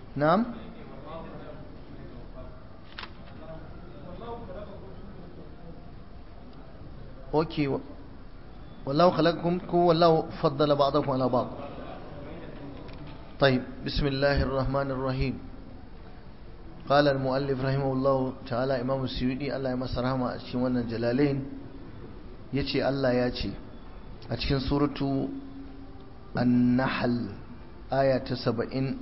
na'am اوكي والله خلقكم والله فضل بعضكم على بعض طيب بسم الله الرحمن الرحيم قال المؤلف رحمه الله تعالى امام السيوطي الله يمسى رحمه a cikin wannan jalalain yace Allah ya ce a cikin suratu an-nahl aya ta 71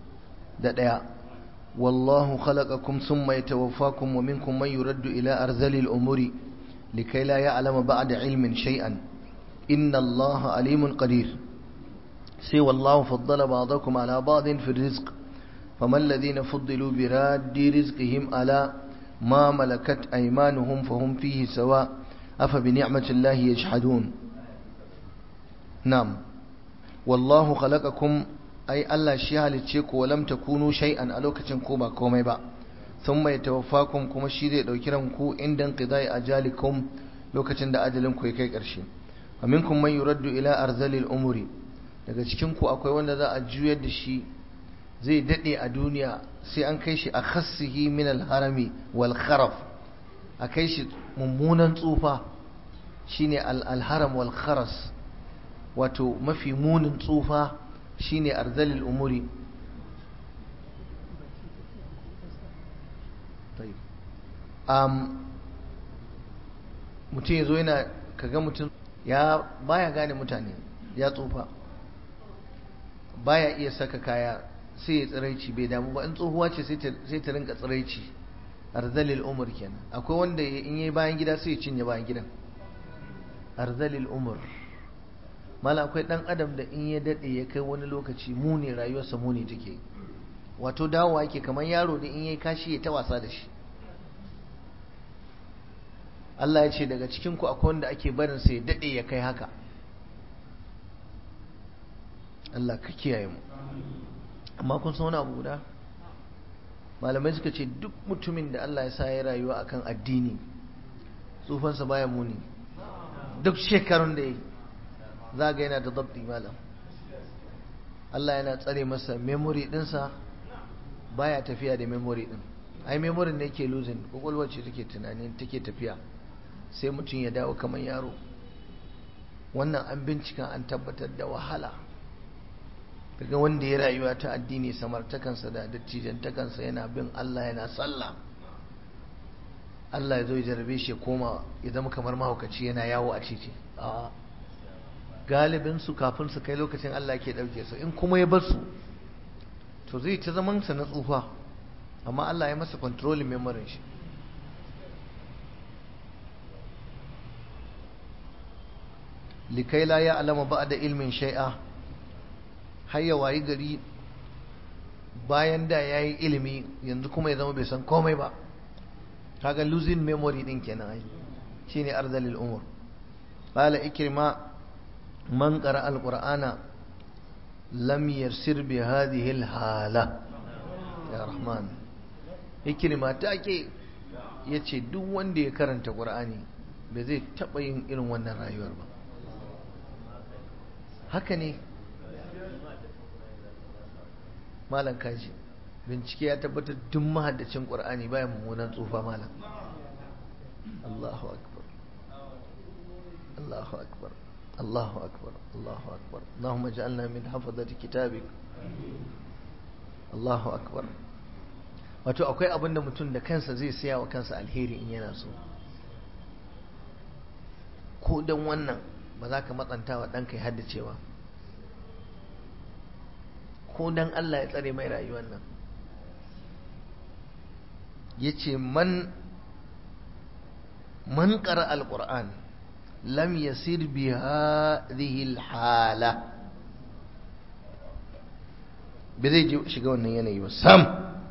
wallahu khalaqakum thumma yatawaffakum wa minkum man yuraddu ila arzalil umuri لكي لا يعلم بعد علم شيئا إن الله عليم قدير سوى الله فضل بعضكم على بعض في الرزق فما الذين فضلوا براد رزقهم على ما ملكت أيمانهم فهم فيه سواء أفبنعمة الله يجحدون نعم والله خلقكم أي الله شيئا لتشيك ولم تكونوا شيئا ألوكة كوبا كومي بقى ثم يتوفاكم kuma shi zai dauki ranku inda qidai ajalikum lokacin da ajalin ku ya kai karshe aminkum man yuraddu ila arzalil umuri daga cikin ku akwai wanda za a juyar da shi zai dade a duniya sai an kai shi a khassihi min al harami wal kharaf a kai shi mummunan tsufa shine al haram wal kharas wato mafi munin tsufa shine arzalil umuri mutum ya zo yana kaga mutum ya baya gane mutane ya tsufa baya iya saka kaya sai ya tsiraici bai damu ba in tsohuwa ce sai ta rinka tsiraici arzalil umar kenan akwai wanda in yi bayan gida sai ya cinye bayan gidan arzalil umar mala akwai dan adam da in ya dade ya kai wani lokaci muni rayuwarsa muni take wato dawowa yake kamar yaro da in yayi kashi ya ta wasa da shi Allah ya ce daga cikin ku akwai wanda ake barin sa ya dade ya kai haka Allah ka kiyaye mu amma kun san wani abu guda malamai suka ce duk mutumin da Allah ya sa ya rayuwa akan addini tsufansa baya muni duk shekarun da ya za ga yana da dabti malam Allah yana tsare masa memory dinsa baya tafiya da memory din ai memory ne yake losing kwakwalwar ce take tunani take tafiya sai mutum ya dawo kamar yaro wannan an bincika an tabbatar da wahala daga wanda ya rayuwa ta addini samartakansa da dattijantakansa yana bin Allah yana sallah Allah ya zo ya jarabe shi koma ya zama kamar mahaukaci yana yawo a titi a galibin su kafin su kai lokacin Allah ke dauke su in kuma ya bar su to zai ta zaman sa na tsufa amma Allah ya masa controlling memory shi likai la ya alama ba da ilmin shai'a har ya wayi gari bayan da ya yi ilimi yanzu kuma ya zama bai san komai ba kaga losing memory din kenan ai shine arzalil umur qala ikrima man qara alqur'ana lam yarsir bi hadhihi alhala ya rahman ikrima take yace duk wanda ya karanta qur'ani bai zai taba yin irin wannan rayuwar ba haka ne malam kaji bincike ya tabbatar duk mahaddacin qur'ani baya mummunan tsufa malam Allahu akbar Allahu akbar Allahu akbar Allahu akbar Allahumma ij'alna min hafazati kitabik Allahu akbar wato akwai abin da mutum da kansa zai siya wa kansa alheri in yana so ko dan wannan ba za ka matsanta wa ɗanka ya haddacewa ko dan Allah ya tsare mai rayuwar nan ya ce man man ƙara alƙur'an lam yasir bi hadhihi hala bai zai shiga wannan yanayi ba sam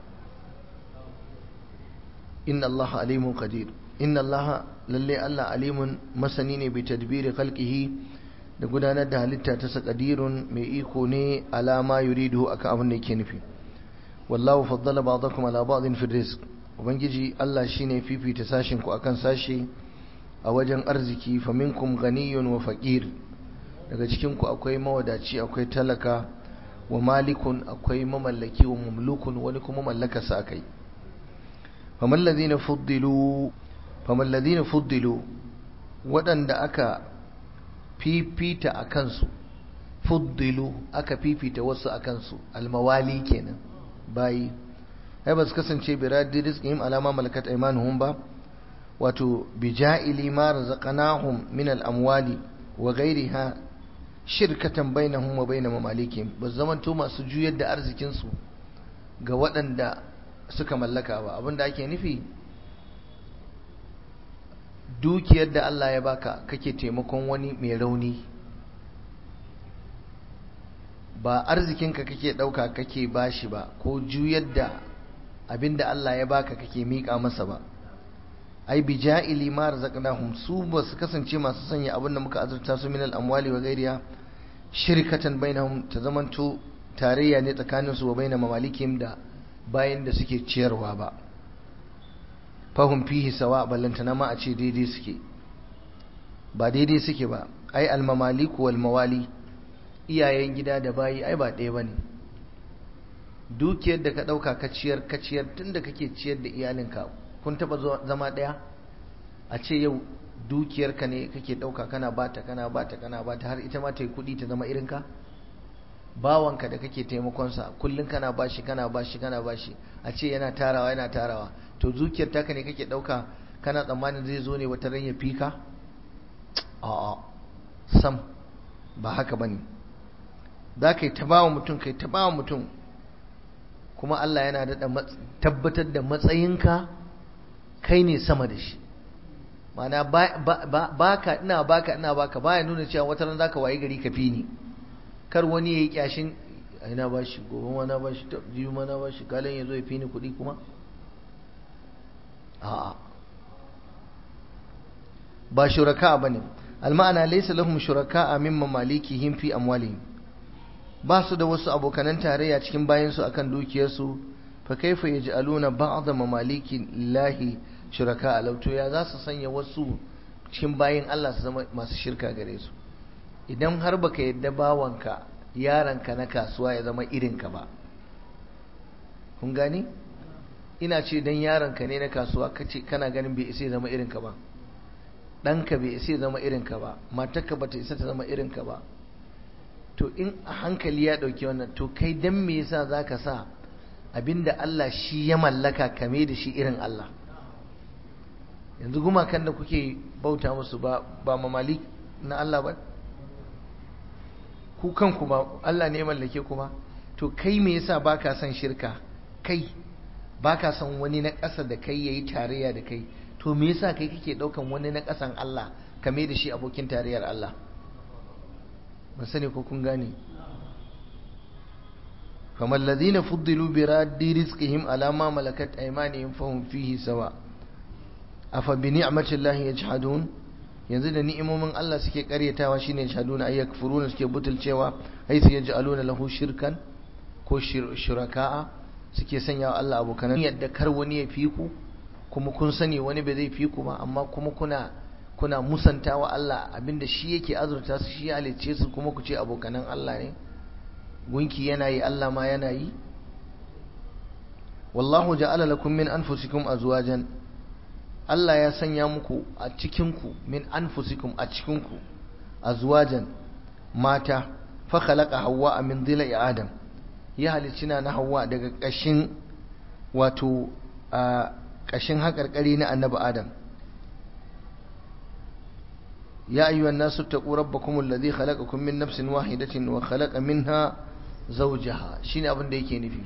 inna Allah alimun qadir inna Allah lalle Allah alimun masani ne bi tadbiri khalqihi da gudanar da halitta ta sakadirun mai iko ne alama yuridu akan abin da yake nufi wallahu faddala ba'dakum ala ba'din fi rizq ubangiji Allah shine fifita sashin ku akan sashi a wajen arziki faminkum ghaniyun wa faqir daga cikin ku akwai mawadaci akwai talaka wa malikun akwai mamallaki wa mamlukun wani kuma mallakarsa akai faman ladina fuddilu faman ladina fuddilu waɗanda aka fifita a kansu fuddilu aka fifita wasu a kansu almawali kenan bayi ai ba su kasance biradi rizqihim alama malakat aymanuhum ba wato bija'ili ma razaqnahum min al-amwali wa ghayriha shirkatan bainahum wa bain mamalikim ba zamanto masu juyar da arzikin su ga waɗanda suka mallaka ba abinda ake nufi dukiyar da Allah ya baka kake taimakon wani mai rauni ba arzikinka kake ɗauka kake bashi ba ko juyar da abinda Allah ya baka kake miƙa masa ba ai bi ja'ili ma razaqnahum su ba su kasance masu sanya abin da muka azurta su min al-amwali wa ghairiha shirkatan bainahum ta zamanto tarayya ne tsakanin su wa baina mamalikim da bayan da suke ciyarwa ba fahum fihi sawa ballantana ma a ce daidai suke ba daidai suke ba ai al-mamaliku wal mawali iyayen gida da bayi ai ba ɗaya bane dukiyar da ka ɗauka ka ciyar ka ciyar tunda kake ciyar da iyalinka kun taba zama ɗaya a ce yau dukiyarka ne kake ɗauka kana bata kana bata kana bata har ita ma ta yi kuɗi ta zama irinka bawanka da kake taimakonsa kullum kana bashi kana bashi kana bashi a ce yana tarawa yana tarawa to dukiyar taka ne kake ɗauka kana tsammanin zai zo ne wata ran ya fika a'a sam ba haka bane za ka yi ta bawa mutum kai ta bawa mutum kuma Allah yana daɗa tabbatar da matsayinka kai ne sama da shi mana baka ina baka ina baka baya nuna cewa wata ran zaka wayi gari ka fi ni kar wani yayi kyashin ina ba shi gobe ma na ba shi jiyu ma na ba shi kalan yazo ya fi ni kuɗi kuma a'a ba shuraka bane alma'ana laysa lahum shuraka min mamalikihim fi amwalihim ba su da wasu abokanan tarayya cikin bayansu akan dukiyarsu fa kaifa yaj'aluna ba'd mamaliki llahi shuraka alauto ya za su sanya wasu cikin bayin Allah su zama masu shirka gare su idan har baka yadda bawanka yaranka na kasuwa ya zama irinka ba kun gani ina ce dan yaranka ne na kasuwa kace kana ganin bai isa ya zama irinka ba ɗanka bai isa ya zama irinka ba matarka bata isa ta zama irinka ba to in a hankali ya ɗauki wannan to kai dan me yasa zaka sa abinda Allah shi ya mallaka kame da shi irin Allah yanzu gumakan da kuke bauta musu ba ba mamali na Allah ba ku kanku ba Allah ne mallake ku ba to kai me yasa baka son shirka kai baka son wani na ƙasa da kai yayi tarayya da kai to me yasa kai kake ɗaukan wani na ƙasan Allah kame da shi abokin tarayyar Allah ban sani ko kun gane kamar ladina fuddilu bi raddi rizqihim ala ma malakat aymanihim fahum fihi sawa afa bi ni'matillahi yajhadun yanzu da ni'imomin Allah suke karyatawa shine yajhaduna ay yakfuruna suke butulcewa ay su yaj'aluna lahu shirkan ko shuraka'a suke sanya wa Allah abokan yadda kar wani ya fi ku kuma kun sani wani bai zai fi ku ba amma kuma kuna kuna musanta wa Allah abinda shi yake azurta su shi halicce su kuma ku ce abokanan Allah ne gunki yana yi Allah ma yana yi wallahu ja'ala lakum min anfusikum azwajan Allah ya sanya muku a cikinku min anfusikum a cikinku azwajan mata fa khalaqa hawwa min dhila'i adam ya halicci na hawwa daga kashin wato a kashin haƙarƙari na annabi adam يا أيها الناس اتقوا ربكم الذي خلقكم من نفس واحدة وخلق منها زوجها شين abin da yake nufi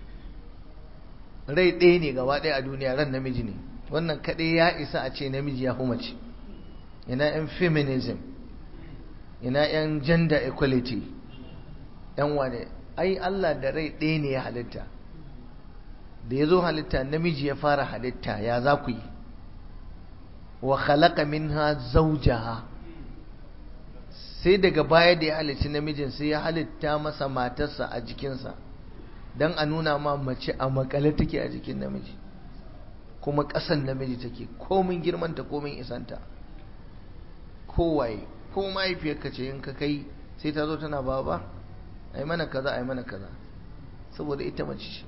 rai ɗaya ne gaba ɗaya a duniya ran namiji ne wannan kaɗai ya isa a ce namiji ya mace ina yan feminism ina yan gender equality yan wane ai Allah da rai ɗaya ne ya halitta da ya zo halitta namiji ya fara halitta ya za ku yi wa khalaqa minha zawjaha sai daga baya da ya halicci namijin sai ya halitta masa matarsa a jikinsa don a nuna ma mace a makale take a jikin namiji kuma ƙasan namiji take komin girmanta komin isanta kowaye ko mahaifiyarka ce in ka kai sai ta zo tana baba ai mana kaza ai mana kaza saboda ita mace ce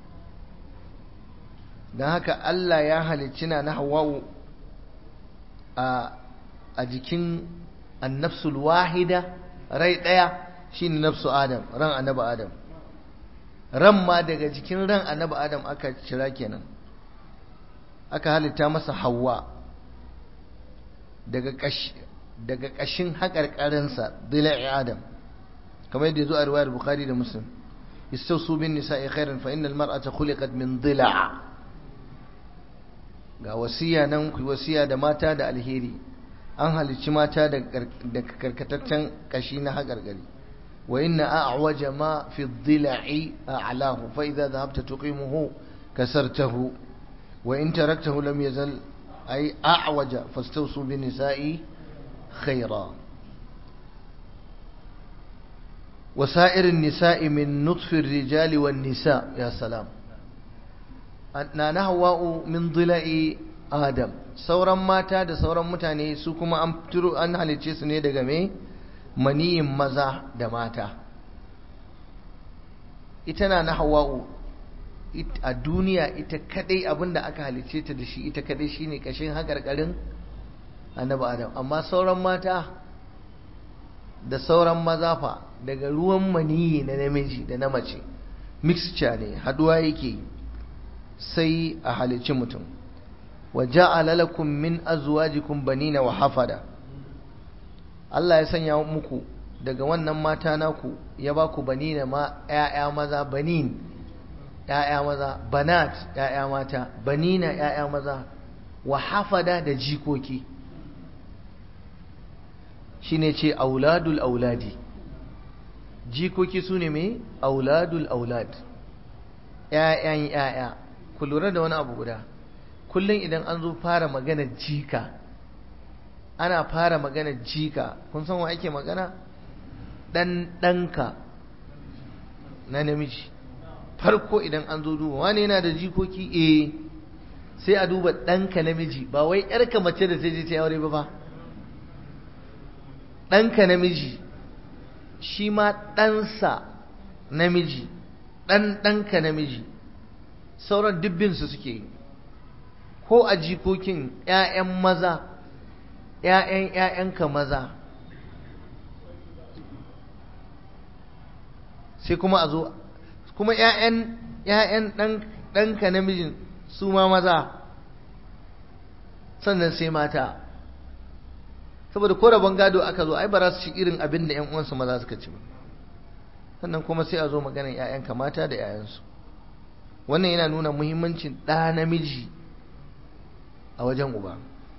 don haka Allah ya halicci na na hawa'u a a jikin annafsul wahida rai ɗaya shine nafsu adam ran annabi adam ran ma daga jikin ran annabi adam aka cira kenan aka halitta masa hawa daga ƙashi daga ƙashin haƙarƙarinsa dila'i adam kamar yadda zo a riwayar bukhari da muslim istausu bin nisa'i khairan fa innal mar'ata khuliqat min dila' ga wasiya nan ku wasiya da mata da alheri an halicci mata da karkataccen kashi na haƙarƙari wa inna a'waja ma fi dhila'i a'lahu fa idza dhahabta tuqimuhu kasartahu wa in taraktahu lam yazal ay a'waja fastawsu bin nisa'i khaira وسائر النساء من نطف الرجال والنساء يا سلام na na hawa'u min dila'i adam sauran mata da sauran mutane su kuma an turo an halice su ne daga me maniyin maza da mata ita na na hawa'u a duniya ita kadai abinda aka halice ta da shi ita kadai shine kashin hakarkarin annabi adam amma sauran mata da sauran maza fa daga ruwan maniyi na namiji da na mace mixture ne haduwa yake sai a halicci mutum wa ja'ala lakum min azwajikum banina wa hafada Allah ya sanya muku daga wannan mata naku ya ba ku banina ma ƴaƴa maza banin ƴaƴa maza banat ƴaƴa mata banina ƴaƴa maza wa hafada da jikoki shine ce auladul auladi jikoki sune me auladul aulad ƴaƴan ƴaƴa ku lura da wani abu guda kullum idan an zo fara magana jika ana fara magana jika kun san wa ake magana dan ɗanka na namiji farko idan an zo duba wani yana da jikoki eh sai a duba ɗanka namiji ba wai ‘yarka mace da ta je ta aure ba ba ɗanka namiji shi ma ɗansa namiji ɗan ɗanka namiji sauran dubbinsu suke yi ko a jikokin ‘ya'yan maza ‘ya'yan ‘ya'yanka maza sai kuma a zo kuma ‘ya'yan ‘ya'yan ɗanka namijin su ma maza sannan sai mata saboda ko rabon gado aka zo ai ba za su ci irin abin da ‘yan uwansu maza suka ci ba sannan kuma sai a zo maganin ‘ya'yanka mata da ‘ya'yansu wannan yana nuna muhimmancin ɗa namiji a wajen uba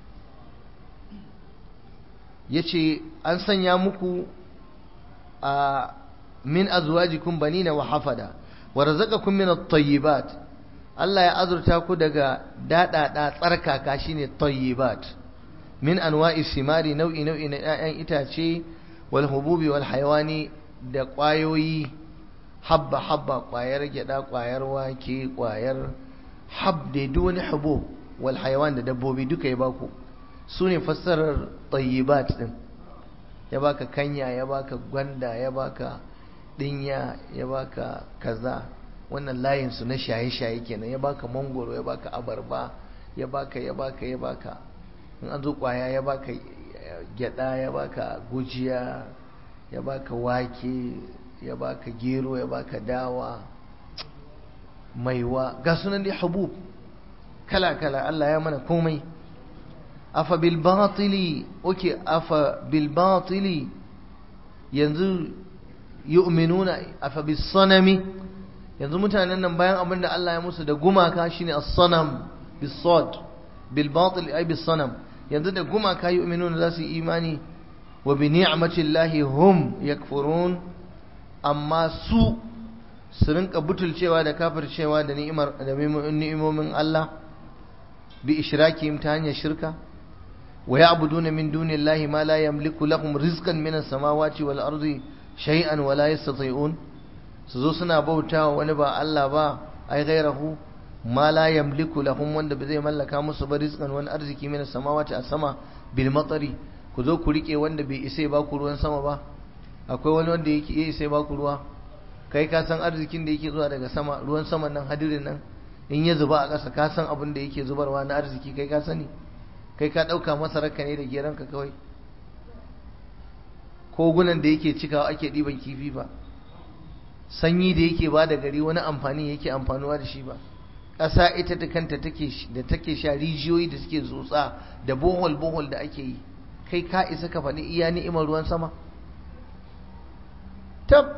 ya ce an sanya muku a min azwajikum banina wa hafada wa razaqakum min at-tayyibat Allah ya azurta ku daga dadada tsarkaka shine tayyibat min anwa'i simari nau'i nau'i na 'ya'yan itace wal hububi wal hayawani da ƙwayoyi habba habba ƙwayar gyada ƙwayar wake ƙwayar hab da duk wani hubub wal hayawan da dabbobi duka ya baku su ne fassarar tayyibat din ya baka kanya ya baka gwanda ya baka dinya ya baka kaza wannan layin su na shaye-shaye kenan ya baka mangoro ya baka abarba ya baka ya baka ya baka in an zo kwaya ya baka gyada ya baka gujiya ya baka wake ya baka gero ya baka dawa maiwa ga sunan dai habub kala-kala Allah ya mana komai afa bil batili oke afa bil batili yanzu yu'minuna afa bis sanami yanzu mutanen nan bayan abin da Allah ya musu da gumaka shine as-sanam bis sad bil batil ay bis sanam yanzu da gumaka yu'minuna za su yi imani wa bi ni'matillahi hum yakfurun amma su su rinka butulcewa da kafircewa da ni'imar da ni'imomin Allah bi ishrakihim ta hanyar shirka wa ya'buduna min dunillahi ma la yamliku lahum rizqan min as-samawati wal ardi shay'an wa la yastati'un su zo suna bautawa wani ba Allah ba ai gairahu ma la yamliku lahum wanda ba zai mallaka musu ba rizqan wani arziki min as-samawati a sama bil matari ku zo ku rike wanda bai isa ba ku ruwan sama ba akwai wani wanda yake iya isa ba ku ruwa kai ka san arzikin da yake zuwa daga sama ruwan saman nan hadirin nan in ya zuba a ƙasa ka san abin da yake zubarwa na arziki kai ka sani kai ka ɗauka masararka ne da geranka kawai kogunan da yake cikawa ake ɗiban kifi ba sanyi da yake ba da gari wani amfani yake amfanuwa da shi ba ƙasa ita da kanta da take sha rijiyoyi da suke tsotsa da bohol bohol da ake yi kai ka isa ka faɗi iya ni'imar ruwan sama tab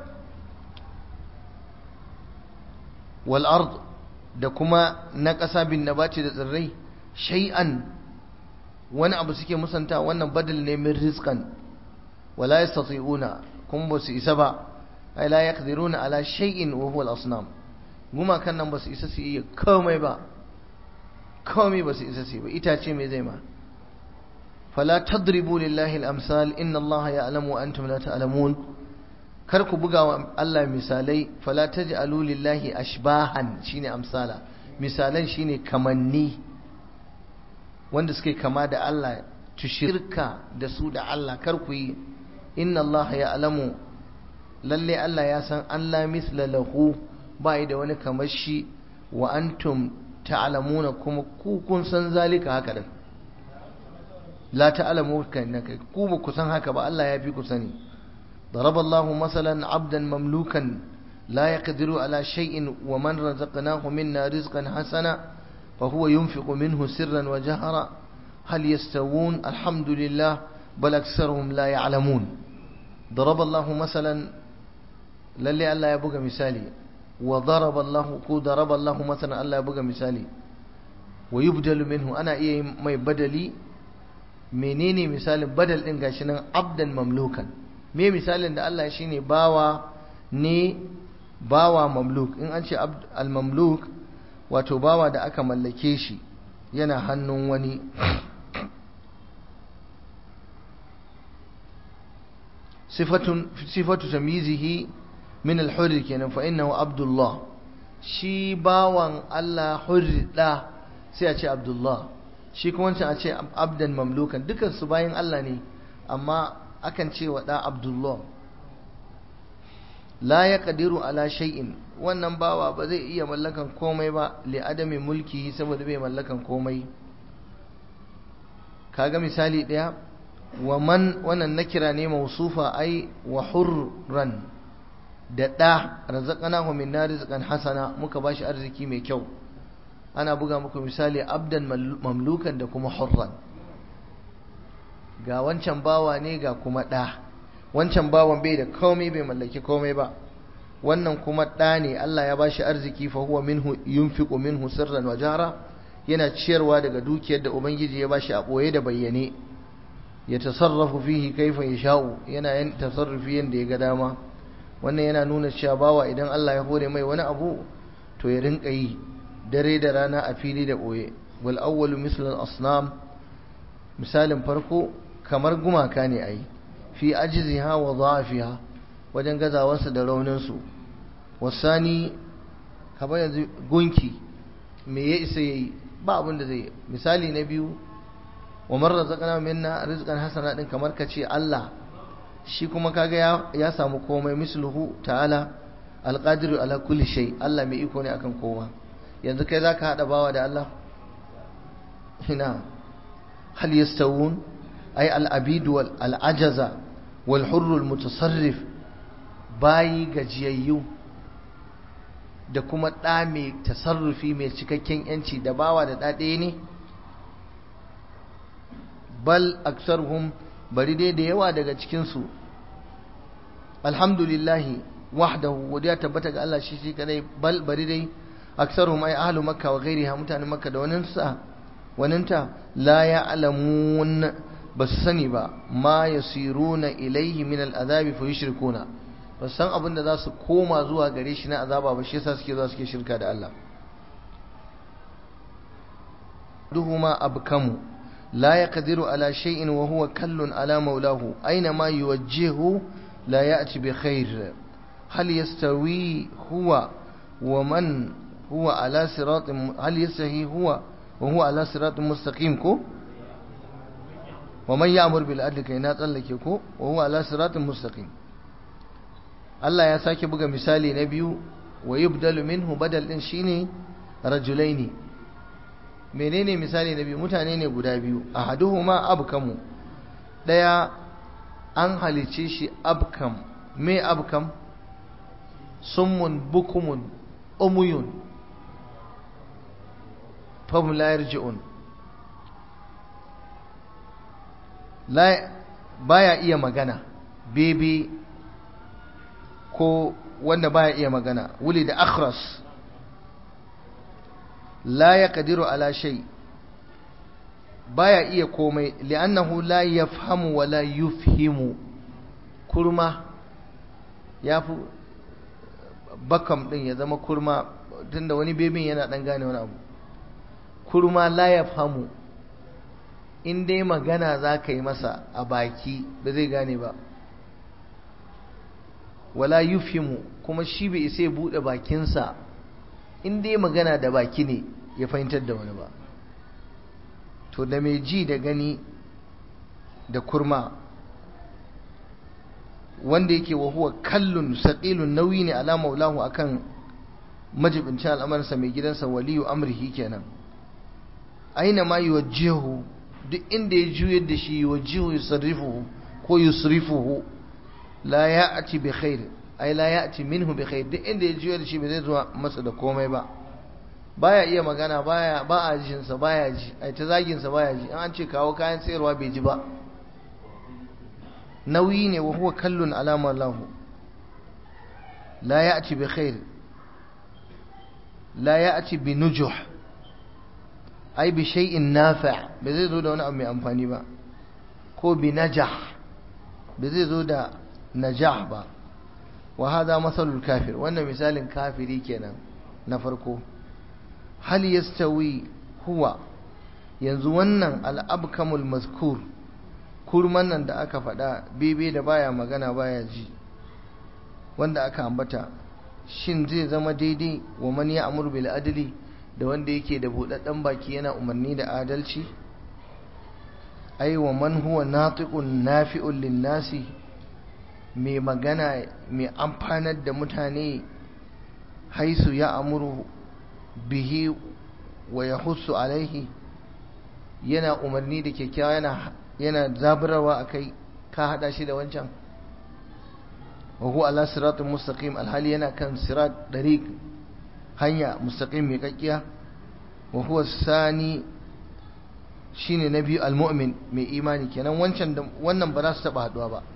wal ard da kuma na ƙasa bin nabati da tsirrai shay'an wani abu suke musanta wannan badal ne min rizqan wala yastati'una kun ba su isa ba ai la yaqdiruna ala shay'in wa huwa al-asnam guma kan nan ba su isa su iya komai ba komai ba su isa su ba itace me zai ma fala tadribu lillahi al-amsal inna allaha ya'lamu wa antum la ta'lamun kar ku buga wa Allah misalai fala taj'alu lillahi ashbahan shine amsala misalan shine kamanni wanda suke kama da Allah tushirka da su da Allah kar ku yi inna Allah ya'lamu lalle Allah ya san Allah misla lahu ba da wani kamar shi wa antum ta'lamuna kuma ku kun san zalika haka din la ta'lamu kan ku ba ku san haka ba Allah ya fi ku sani ضرب الله مثلا عبدا مملوكا لا يقدر على شيء ومن رزقناه منا رزقا حسنا فهو ينفق منه سرا وجهرا هل يستوون الحمد لله بل أكثرهم لا يعلمون ضرب الله مثلا للي الله يبقى مثالي وضرب الله كو ضرب الله مثلا الله يبقى مثالي ويبدل منه أنا إيه ما يبدلي menene misalin badal din gashi nan abdan mamlukan me misalin da Allah shine bawa ne bawa mamluk in an ce al-mamluk wato bawa da aka mallake shi yana hannun wani sifatun sifatu tamyizihi min al-hurr kenan fa innahu abdullah shi bawan Allah hurda sai a ce abdullah shi kuma wancan a ce abdan mamlukan dukan su bayan Allah ne amma akan ce wa da abdullah la ya kadiru ala shay'in wannan bawa ba zai iya mallakan komai ba li adami mulki saboda bai mallakan komai kaga misali daya wa man wannan nakira ne mausufa ai wa hurran da da razaqnahu min rizqan hasana muka bashi arziki mai kyau ana buga muku misali abdan mamlukan da kuma hurran ga wancan bawa ne ga kuma da wancan bawan bai da komai bai mallaki komai ba wannan kuma ɗa ne Allah ya bashi arziki fa huwa minhu yunfiqu minhu sirran wa jara yana ciyarwa daga dukiyar da ubangiji ya bashi a boye da bayyane ya tasarrafu fihi kaifa yasha'u yana yin tasarrufi yanda ya ga dama wannan yana nuna cewa bawa idan Allah ya hore mai wani abu to ya rinka yi dare da rana a fili da boye wal awwalu mislu al asnam misalin farko kamar gumaka ne ai fi ajiziha wa dha'fiha wajen gazawarsa da rauninsu wasani kamar yanzu gunki me ya isa yayi ba abin da zai misali na biyu wa man razaqna minna rizqan hasana din kamar ka ce Allah shi kuma kaga ya, ya samu komai misluhu ta'ala alqadiru ala kulli shay Allah mai iko ne akan kowa yanzu kai zaka hada bawa da Allah ina hal yastawun ay al-abid wal al-ajaza wal hurr al-mutasarrif bayi gajiyayyu da kuma ɗa mai tasarrufi mai cikakken yanci da bawa da ɗaɗe ne bal aksarhum bari dai da yawa daga cikinsu alhamdulillahi wahdahu godiya tabbata ga Allah shi shi kadai bal bari dai aksarhum ay ahlu makka wa ghairiha mutanen makka da waninsa waninta la ya'lamun ba su sani ba ma yasiruna ilaihi min al'adabi fa yushrikuna ba san abin da za su koma zuwa gare shi na azaba ba shi yasa suke zuwa suke shirka da Allah duhuma abkamu la yaqdiru ala shay'in wa huwa kallun ala maulahu aina ma yuwajjihu la ya'ti bi khair hal yastawi huwa wa man huwa ala siratin hal yastahi huwa wa huwa ala siratin mustaqim ko wa man ya'mur bil adli kai na tsallake ko wa huwa ala siratin mustaqim Allah ya sake buga misali na biyu wa yubdalu minhu badal din shine rajulaini menene misali na biyu mutane ne guda biyu ahaduhuma abkamu daya an halice shi abkam me abkam summun bukumun umuyun fahim la yarji'un la baya iya magana bebe ko wanda baya iya magana wuli da akhras la yaqdiru ala shay baya iya komai li'annahu la yafhamu wa la yufhimu kurma yafi bakam din ya zama kurma tunda wani bebin yana dan gane wani abu kurma la yafhamu in dai magana za ka yi masa a baki ba zai gane ba wala yufhimu kuma shi bai isa ya buɗe bakinsa in dai magana da baki ne ya fahimtar da wani ba to da mai ji da gani da kurma wanda yake wa huwa kallun saqilun nauyi ne ala maulahu akan majibincin al'amarsa mai gidansa waliyu amrihi kenan aina ma yuwajjihu duk inda ya juyar da shi yuwajjihu yusarrifuhu ko yusrifuhu la ya'ti bi khair ai la ya'ti minhu bi khair duk inda ya juyar da shi bai zai zuwa masa da komai ba baya iya magana baya ba a jin sa baya ji ai ta zagin sa baya ji an ce kawo kayan sayarwa bai ji ba nauyi ne wa huwa kallun alama lahu la ya'ti bi khair la ya'ti bi nujuh ai bi shay'in nafi' bai zai zo da wani abu mai amfani ba ko bi najah bai zai zo da najah ba wa hada masalul kafir wannan misalin kafiri kenan na farko hal yastawi huwa yanzu wannan al'abkamul mazkur kurman nan da aka faɗa bebe da baya magana baya ji wanda aka ambata shin zai zama daidai wa man ya amur bil adli da wanda yake da buɗaɗɗen baki yana umarni da adalci ai wa man huwa natiqun nafi'un lin-nasi mai magana mai amfanar da mutane haisu ya amuru bihi wa yahussu alaihi yana umarni da kyakkyawa yana yana zaburarwa akai ka hada shi da wancan wa huwa ala siratul mustaqim alhali yana kan sirat dariq hanya mustaqim mai kakkiya wa huwa sani shine na biyu almu'min mai imani kenan wancan wannan ba za su taba haduwa ba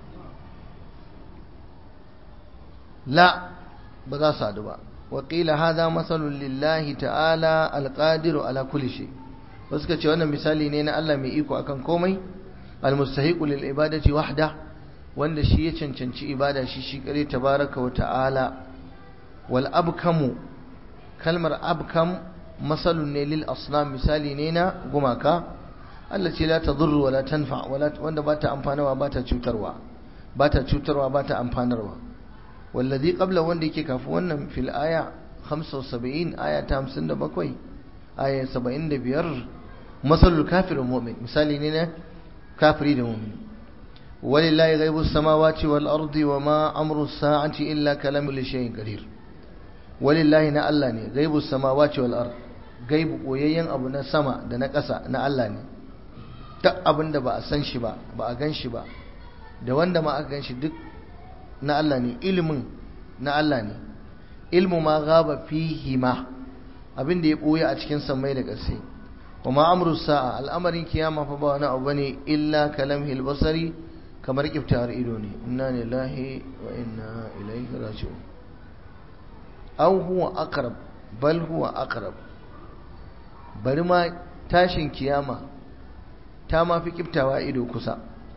la ba za su haɗu ba waƙila haza matsalun lillahi ta'ala alƙadiru ala kulli shay wasu ka ce wannan misali ne na Allah mai iko akan komai almustahiqu lil ibadati wahda wanda shi ya cancanci ibada shi shi kare tabaraka wa ta'ala wal abkamu kalmar abkam masalun ne lil asnam misali ne na gumaka allati la tadurru wa la tanfa wanda ba ta amfanarwa ba ta cutarwa ba ta cutarwa ba ta amfanarwa wallazi qabla wanda yake kafin wannan fil aya 75 aya ta 57 aya 75 masalul kafirul mu'min misali ne na kafiri da mu'min walillahi ghaibus samawati wal ardi wama amru as-sa'ati illa kalamu li shay'in qadir walillahi na Allah ne ghaibus samawati wal ard gaibu koyayyen abu na sama da na ƙasa na Allah ne duk abinda ba a san shi ba ba a gan shi ba da wanda ma aka gan shi duk na Allah ne ilimin na Allah ne ilmu ma gaba fihi ma abin da ya boye a cikin samai da ƙasa wa ma amru sa'a al'amarin kiyama fa ba wani abu bane illa kalamhil basari kamar kiftawar ido ne inna lillahi wa inna ilaihi raji'un aw huwa aqrab bal huwa aqrab bari ma tashin kiyama ta ma fi kiftawa ido kusa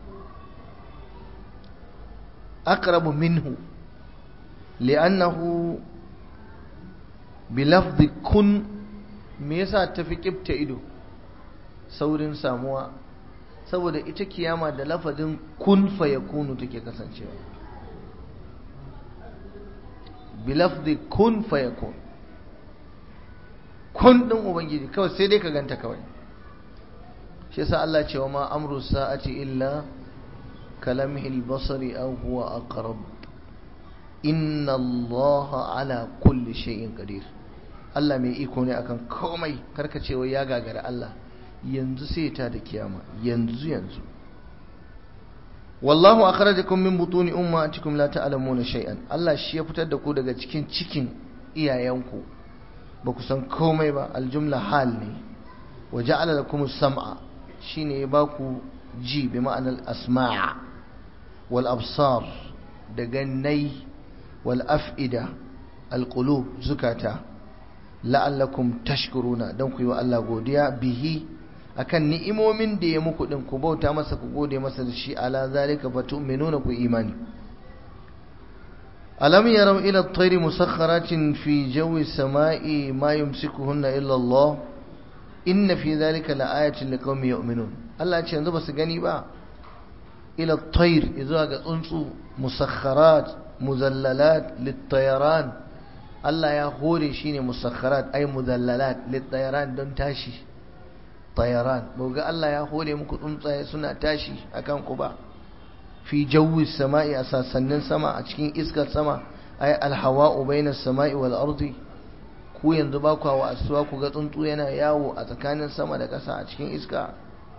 أقرب منه لأنه بلفظ كن me yasa ta fi kibta ido saurin samuwa saboda ita kiyama da lafazin kun fa yakunu take kasancewa bi lafzi kun fa yakun kun din ubangiji kawai sai dai ka ganta kawai shi yasa Allah ce wa ma amru sa'ati illa كلمه البصر أو هو أقرب inna Allah ala kulli shay'in qadir Allah mai iko ne akan komai karka ce wai ya gagara Allah yanzu sai ta da kiyama yanzu yanzu wallahu akhrajakum min butuni ummatikum la ta'lamuna shay'an Allah shi ya fitar da ku daga cikin cikin iyayenku ba ku san komai ba aljumla hal ne wa ja'ala lakum as-sam'a shine ya baku ji bi ma'anar asma' wal absar da gannai wal af'ida al qulub zukata la'allakum tashkuruna dan ku yi wa Allah godiya bihi akan ni'imomin da ya muku din ku bauta masa ku gode masa da shi ala zalika fatu'minuna ku imani alam yaraw ila at-tayri musakhkharatin fi jawi as-sama'i ma yumsikuhunna illa Allah inna fi dhalika la'ayatin liqaumin yu'minun Allah ya ce yanzu basu gani ba ila at-tayr zuwa ga tsuntsu musakharat muzallalat lit-tayaran Allah ya hore shi ne musakharat ay muzallalat lit-tayaran don tashi tayaran ga Allah ya hore muku tsuntsaye suna tashi akan ku ba fi jawi samai a sassanin sama a cikin iskar sama ay alhawa'u bainas samai wal ardi ku yanzu ba ku wa asuwa ku ga tsuntsu yana yawo a tsakanin sama da ƙasa a cikin iska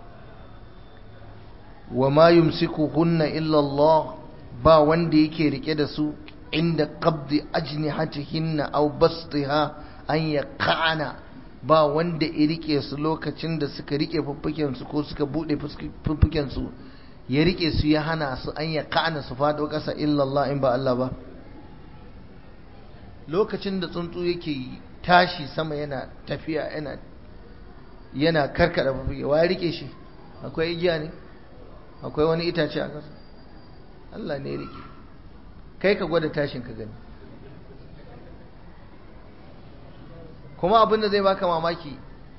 wa ma yumsikuhunna illa Allah ba wanda yake rike da su inda qabdi ajnihatihinna aw bastiha an yaqana ba wanda ya rike su lokacin da suka rike fuffuken su ko suka bude fuffuken su ya rike su ya hana su an yaqana su fado kasa illa Allah in ba Allah ba lokacin da tsuntsu yake tashi sama yana tafiya yana yana karkada fuffuke wa ya rike shi akwai igiya ne akwai wani itace a kasa Allah ne ya rike kai ka gwada tashin ka gani kuma abin da zai baka mamaki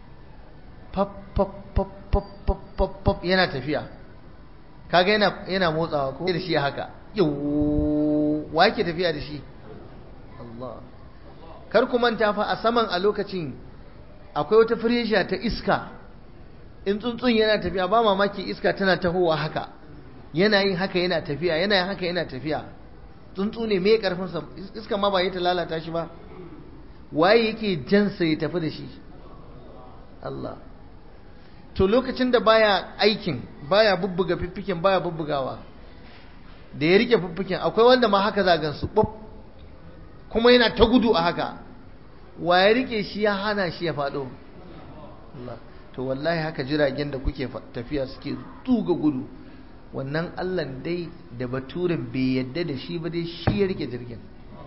pap yana tafiya kaga yana yana motsawa ko da shi haka wa yake tafiya da shi Allah kar ku manta fa a saman a lokacin akwai wata firesha ta iska in tsuntsun yana tafiya ba mamaki iska tana tahowa haka yana yin haka yana tafiya yana yin haka yana tafiya tsuntsu ne mai karfinsa iska ma ba yi ta lalata shi ba waye yake jansa ya tafi da shi Allah to lokacin da baya aikin baya bubbuga fiffiken baya bubbugawa da ya rike fiffiken akwai wanda ma haka zagan su bub kuma yana ta gudu a haka waye rike shi ya hana shi ya faɗo Allah to wallahi haka jiragen da kuke tafiya suke tuga gudu wannan Allah dai da baturen bai yadda da shi ba dai shi ya rike jirgin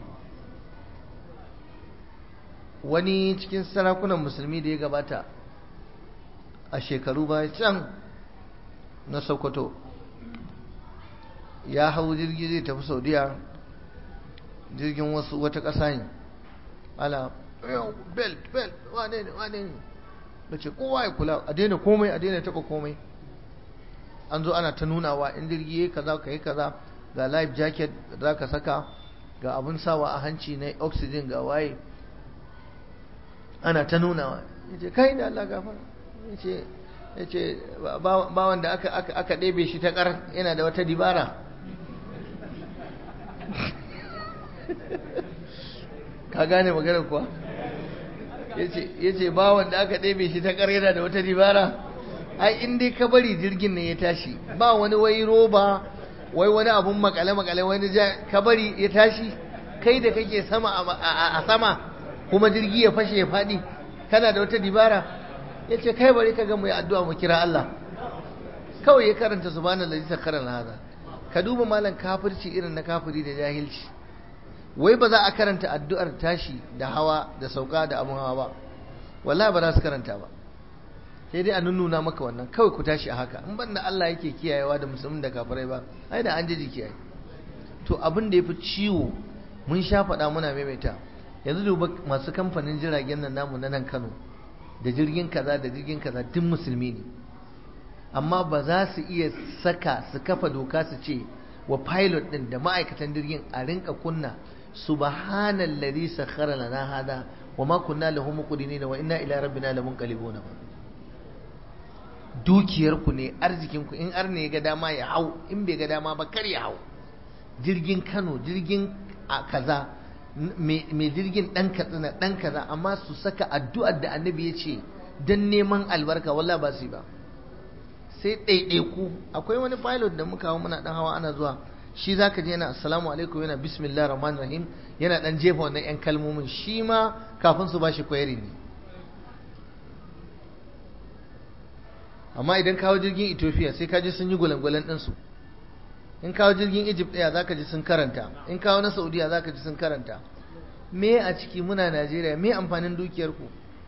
wani cikin sarakunan musulmi da ya gabata a shekaru baya can na sokoto ya hau jirgi zai tafi saudiya jirgin wasu wata ƙasa ne ala belt belt wane ne wane ne da ce kowa ya kula a daina komai a daina taɓa komai an zo ana ta nunawa in jirgi ya kaza ka yi kaza ga life jacket za ka saka ga abin sawa a hanci na oxygen ga waye ana ta nunawa ya ce kai da Allah gafara ya ce bawan da aka ɗebe shi ta ƙar yana da wata dibara ka gane magana kuwa ya ce bawan da aka ɗebe shi ta ƙar yana da wata dibara ai in dai ka bari jirgin ne ya tashi ba wani wai roba wai wani abun makale-makale wani ka bari ya tashi kai da kake sama a sama kuma jirgi ya fashe ya faɗi kana da wata dibara ya ce kai bari ka ga mu yi addu'a mu kira Allah kawai ya karanta subhanallahi sakharan hada ka duba malam kafirci irin na kafiri da jahilci wai ba za a karanta addu'ar tashi da hawa da sauka da abun hawa ba wallahi ba za su karanta ba sai dai a nunnuna maka wannan kawai ku tashi a haka in ban da Allah yake kiyayewa da musulmin da kafirai ba ai da an ji kiyaye to abin da yafi ciwo mun sha faɗa muna maimaita yanzu duba masu kamfanin jiragen nan namu na nan Kano da jirgin kaza da jirgin kaza duk musulmi ne amma ba za su iya saka su kafa doka su ce wa pilot din da ma'aikatan jirgin a rinka kunna subhanallazi sakhara lana hada wa ma kunna lahu muqrinin wa inna ila rabbina lamunqalibun dukiyar ku ne arzikin ku in arne ya ga dama ya hau in bai ga dama ba kar ya hau jirgin Kano jirgin a kaza mai jirgin ɗan katsina ɗan kaza amma su saka addu'ar da annabi ya ce don neman albarka wallah ba su ba sai ɗaiɗaiku akwai wani pilot da muka hau muna ɗan hawa ana zuwa shi za ka je yana assalamu alaikum yana bismillah rahman rahim yana ɗan jefa wannan 'yan kalmomin shi ma kafin su ba shi kwayari ne amma idan kawo jirgin ethiopia sai ka ji sun yi gwalangwalan ɗinsu in kawo jirgin egypt ɗaya za ka ji sun karanta in kawo na saudiya za ka ji sun karanta me a ciki muna najeriya me amfanin dukiyarku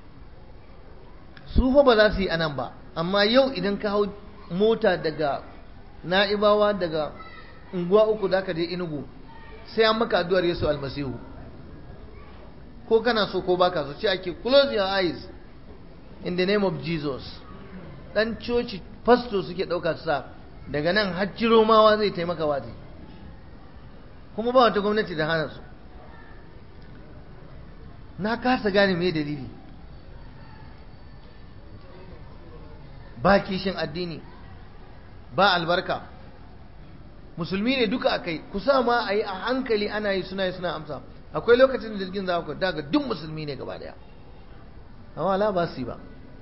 su fa ba za su yi anan ba amma yau idan ka hau mota daga na'ibawa daga unguwa uku da ka je inugu sai an maka addu'ar yesu almasihu ko kana so ko baka so ce ake close your eyes in the name of jesus dan coci fasto suke ɗauka su sa daga nan hajji romawa zai taimaka waje kuma ba wata gwamnati da hana su na kasa gane me dalili ba kishin addini ba albarka musulmi ne duka akai kusa ma a yi a hankali ana yi suna yi suna amsa akwai lokacin da jirgin za ku daga duk musulmi ne gaba daya amma la ba su yi ba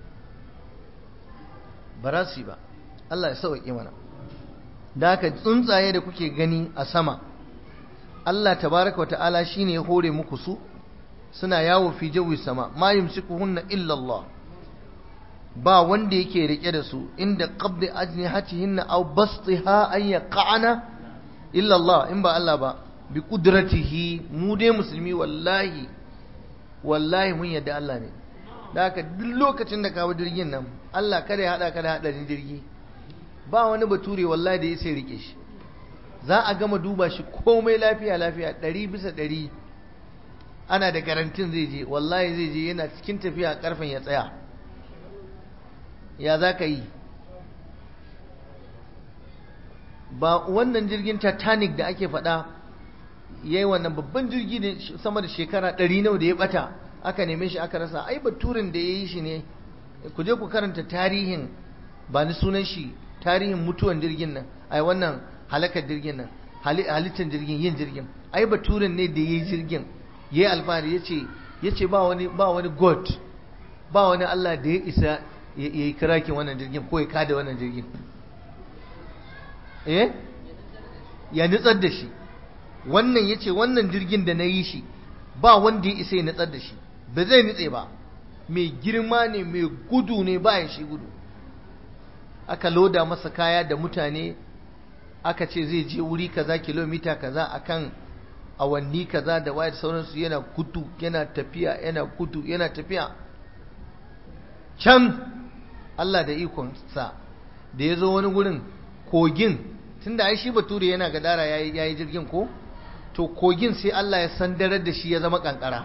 ba za su yi ba Allah ya sauƙi mana da haka tsuntsaye da kuke gani a sama Allah tabaraka wata'ala shine ya hore muku su suna yawo fi jawi sama ma yumsikuhunna illa Allah ba wanda yake rike da su inda qabdi ajnihatihinna aw bastiha an yaqana illa Allah in ba Allah ba bi qudratihi mu dai musulmi wallahi wallahi mun yadda Allah ne da haka duk lokacin da kawo jirgin nan Allah kada ya hada ka da hadarin jirgi ba wani bature wallahi da ya sai rike shi za a gama duba shi komai lafiya lafiya ɗari bisa ɗari ana da garantin zai je wallahi zai je yana cikin tafiya karfen ya tsaya ya za ka yi ba wannan jirgin titanic da ake faɗa ya yi wannan babban jirgi da sama da shekara ɗari nawa da ya ɓata aka neme shi aka rasa ai baturin da ya yi shi ne ku je ku karanta tarihin ba ni sunan shi tarihin mutuwan jirgin nan ai wannan halakar jirgin nan halittar jirgin yin jirgin ai baturin ne da ya yi jirgin ya yi alfahari ya ce ya ce ba wani ba wani god ba wani allah da ya isa ya yi kirakin wannan jirgin ko ya kada wannan jirgin eh ya nutsar da shi wannan ya ce wannan jirgin da na yi shi ba wanda ya isa ya nutsar da shi ba zai nutse ba mai girma ne mai gudu ne bayan shi gudu aka loda masa kaya da mutane aka ce zai je wuri kaza kilomita kaza akan awanni kaza da wayar sauransu yana gudu yana tafiya yana gudu yana tafiya can Allah da ikonsa da ya zo wani gurin kogin tunda ai shi bature yana gadara yayi yayi jirgin ko to kogin sai Allah ya sandarar da shi ya zama kankara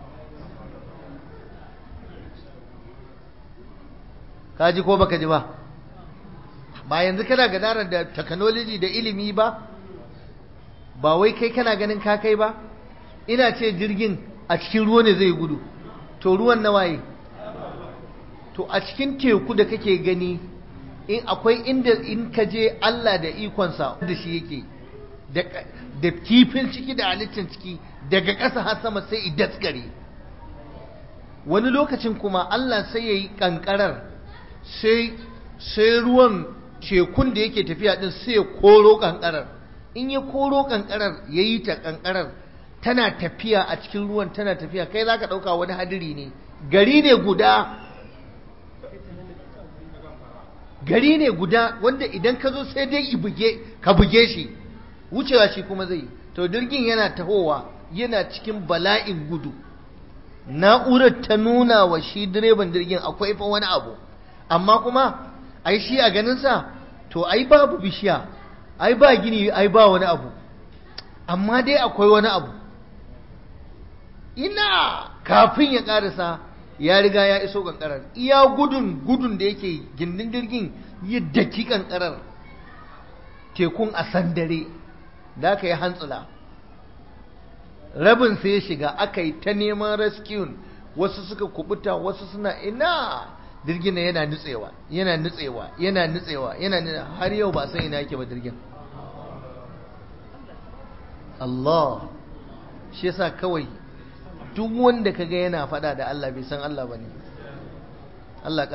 ka ji ko baka ji ba ba yanzu kana gadara da technology da ilimi ba ba wai kai kana ganin ka kai ba ina ce jirgin a cikin ruwa ne zai gudu to ruwan na waye to a cikin teku da kake gani in akwai inda in ka je Allah da ikonsa da shi yake da kifin ciki da halittar ciki daga ƙasa har sama sai idaskare wani lokacin kuma Allah sai ya yi ƙanƙarar sai sai ruwan tekun da yake tafiya din sai ya koro ƙanƙarar in ya koro ƙanƙarar ya yi ta ƙanƙarar tana tafiya a cikin ruwan tana tafiya kai za ka ɗauka wani hadiri ne gari ne guda gari ne guda wanda idan ka zo sai dai ka buge shi wucewa shi kuma zai to jirgin yana tahowa yana cikin bala'in gudu na'urar ta nuna wa shi direban jirgin akwai fa wani abu amma kuma ai shi a ganinsa to ai babu bishiya ai ba gini ai ba wani abu amma dai akwai wani abu ina kafin ya karasa ya riga ya iso kankarar iya gudun gudun da yake gindin jirgin yadda ki kankarar tekun a sandare da aka yi hantsula rabin sai ya shiga aka yi ta neman rescue wasu suka kubuta wasu suna ina jirgin na yana nutsewa yana nutsewa yana nutsewa yana nutsewa har yau ba sai ina yake ba jirgin Allah shi yasa kawai duk wanda kaga yana fada da Allah bai san Allah bane Allah